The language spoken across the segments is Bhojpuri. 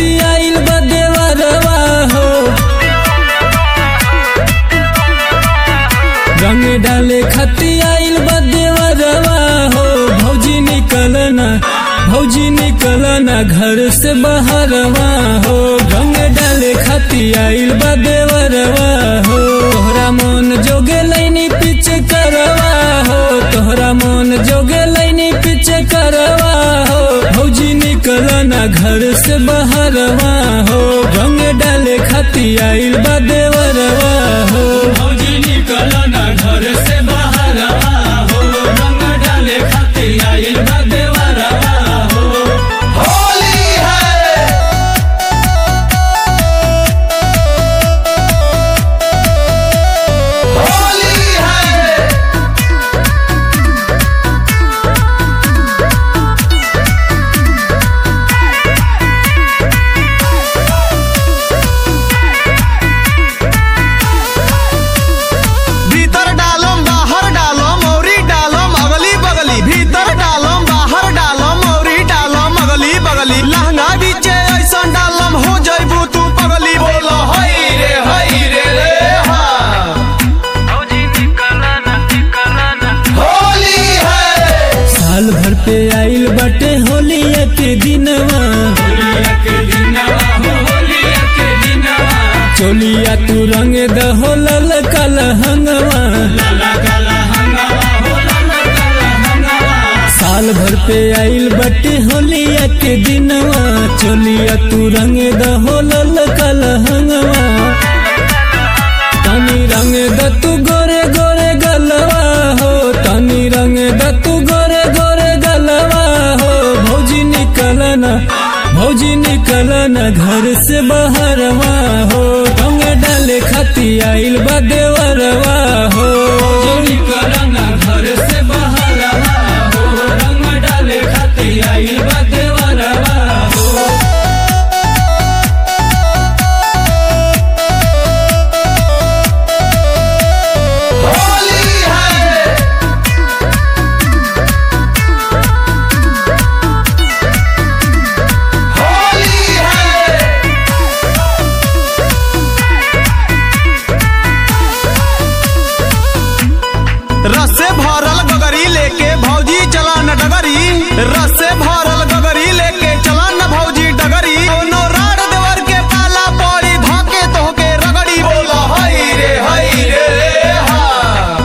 खाती आइल बा देवरवा हो रंग डाले खाती आइल बा देवरवा हो भौजी निकलना भौजी निकलना घर से बाहरवा हो रंग डाले खाती आइल बा देवरवा हो तोहरा मन जोगे लैनी पीछे करवा हो तोहरा मन जोगे लैनी पीछे करवा हो भौजी निकलना घर से बाहरवा हो रंग डाले खाती आइल बा देवरवा हो भौजी निकलना घर से बाहरवा हो रंग डाले खाती आइल बा देवरवा हो होली है होली है भीतर डालम बाहर डालम औरी डालम अगली बगली भीतर डालम बाहर डालम औरी डालम अगली बगली लहंगा बीचे ऐसन डालम हो जइबू तू पगली बोल हई रे हई रे रे हाँ होली है साल भर पे आइल बटे होलिया के दिनवा चोलिया तू रंग दहो लल कल हंगवा साल भर पे आइल बटे होलिया के दिनवा चोलिया तू रंग दहो लल कल हंगवा तनी रंग द तू गोरे गोरे गलवा हो तनी रंग द तू गोरे गोरे गलवा हो भौजी निकलना भौजी निकलना घर से बाहरवा हो रंग डाले खाती आइल बा देवरवा हो भौजी निकलना घर से बाहरवा हो रंग डाले खाती आइल बा देवरवा हो होली है होली है रस से भरल गगरी लेके भौजी चला न डगरी रस से भरल गगरी लेके चला न भौजी डगरी कोनो राड देवर के पाला पड़ी धके तोहके रगड़ी बोल हई रे हई रे रे हा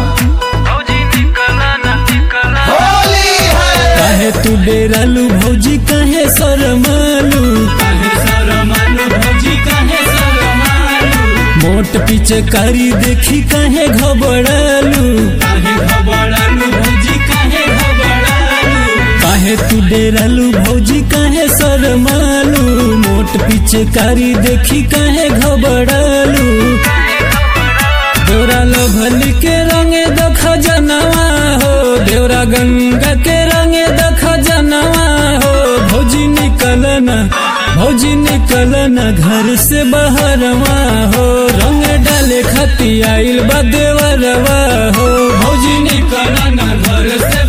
होली है काहे तू डेरालू भौजी काहे शरमालू काहे शरमालू भौजी काहे शरमालू मोट पीछे कारी देखी काहे घबरालू काहे घबरालू भौजी काहे घबरालू काहे तू डेरालू भौजी काहे शरमालू मोट पीछे कारी देखी काहे घबरालू देवरा लभली के रंगे दख जनवा हो देवरा गंगा के रंगे दख जनवा हो भौजी निकलना भौजी निकलना घर से बाहरवा हो रंग डाले खाती आइल बा देवरवा हो भौजी निकलना घर से